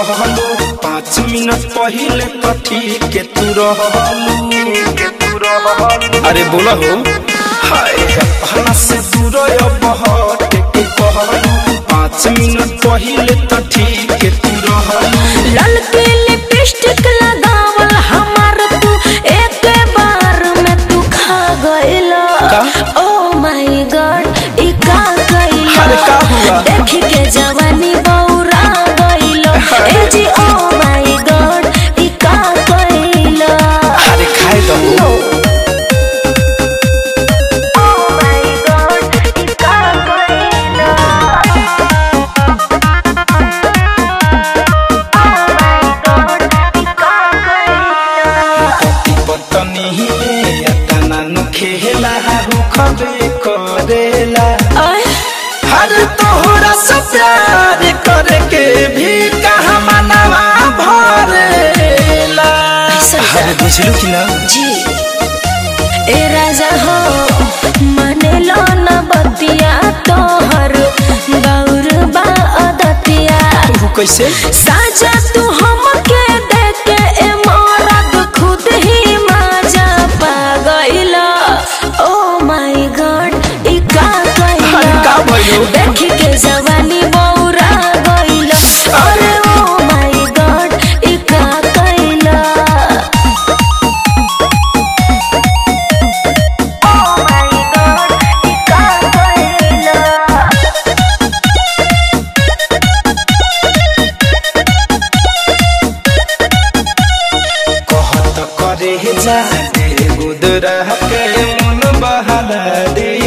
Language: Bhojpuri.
कहलू पाँच मिनट पहले कथी के तू रहलू के तू रहलू अरे बोला हो हाय अपना से दूर अब हट के कहलू पाँच मिनट पहले कथी के तू रहलू ललके लिपस्टिक लगावल हमार तू एक बार में तू खा गइला का? ओ माय गॉड ई का गइला अरे का हुआ? देख के जवानी बौरा गइला ए जी ओ माय गॉड ई का गइला अरे खाए दो नो ओ माय गॉड ई का गइला पति पत्नी तना न खेला हु खबे करेला हर तोहरा से प्यार करके भी कहा मनवा भरेला ऐसा क्या? अरे बुझलू कि ना जी ए राजा हो माने लो न बतिया तोहर गौर बा अदतिया तू कैसे साजा तू हमके देके ए मरद खुद ही माजा पा गइला ओ माय गॉड ई का अरे का कइला भयो देख के जवानी बौरा गइला अरे ओ माय गॉड ई का कइला Oh my God, ई का कइला कहत करे जा दे गुदरा के मन बहला दे